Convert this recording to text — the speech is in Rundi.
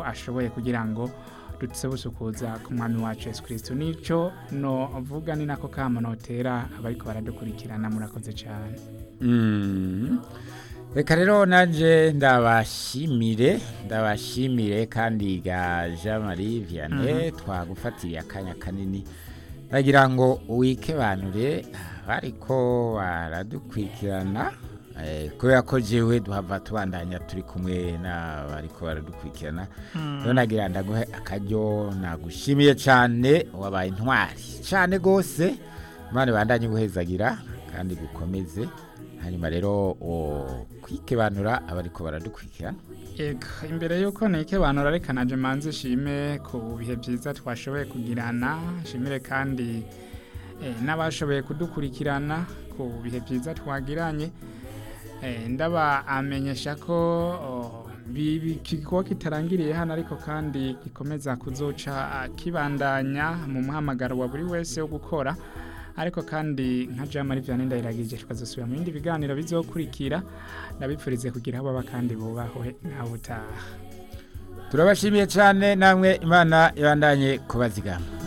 ashoboye kugira ngo dutse busukuza ku mwami wacu Yesu Kristo nico no vuga ni nako kama notera abariko baradukurikirana murakoze cyane Mm. reka rero nanje ndabashimire ndabashimire kandi ga jean marie vianney twagufatiye akanya kanini ndagira ngo wikebanure bariko baradukurikirana eh, kubera ko jewe duhava tubandanya turi kumwe n'abariko baradukurikirana rero nagira ndaguhe akaryo nagushimiye cyane wabaye intwari cyane rwose imana ibandanye guhezagira kandi gukomeze hanyuma rero o- kwikebanura abariko baradukurikirana Ego, imbere yuko nike bantu rareka naje manze shime ku bihe byiza twashoboye kugirana shimire kandi eh, n'abashoboye kudukurikirana ku bihe byiza twagiranye eh, ndaba amenyesha ko oh, bi- bi- kigo kitarangiriye hano ariko kandi gikomeza kuzoca ah, kibandanya mu muhamagaro wa buri wese wo gukora ariko kandi nka Jean Marie Vianney ndayiragije tukazosubira mu bindi biganiro bizokurikira ndabipfurize kugira aho baba kandi bubahwe ntawe utaha turabashimiye cyane namwe imana ibandanye kubazigama